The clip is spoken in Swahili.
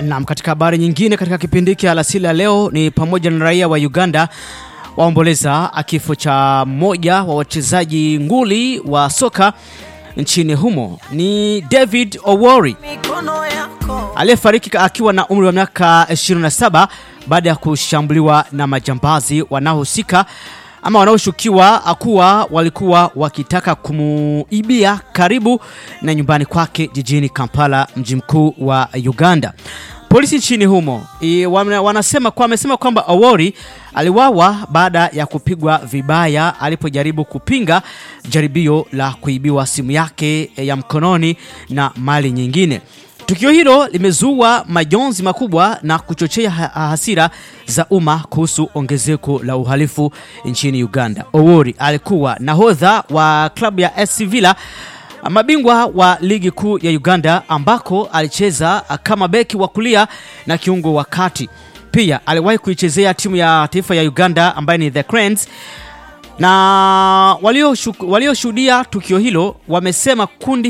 Naam, katika habari nyingine katika kipindi hiki alasili ya leo ni pamoja na raia wa Uganda waomboleza kifo cha mmoja wa wachezaji nguli wa soka nchini humo ni David Owori aliyefariki akiwa na umri wa miaka 27 baada ya kushambuliwa na majambazi wanaohusika ama wanaoshukiwa kuwa walikuwa wakitaka kumuibia karibu na nyumbani kwake jijini Kampala, mji mkuu wa Uganda. Polisi nchini humo i, wana- wanasema kwa wamesema kwamba Awori aliwawa baada ya kupigwa vibaya alipojaribu kupinga jaribio la kuibiwa simu yake ya mkononi na mali nyingine. Tukio hilo limezua majonzi makubwa na kuchochea ha- hasira za umma kuhusu ongezeko la uhalifu nchini Uganda. Owori alikuwa nahodha wa klabu ya SC Villa mabingwa wa ligi kuu ya Uganda ambako alicheza kama beki wa kulia na kiungo wa kati. Pia aliwahi kuichezea timu ya taifa ya Uganda ambaye ni The Cranes na walioshuhudia walio tukio hilo wamesema kundi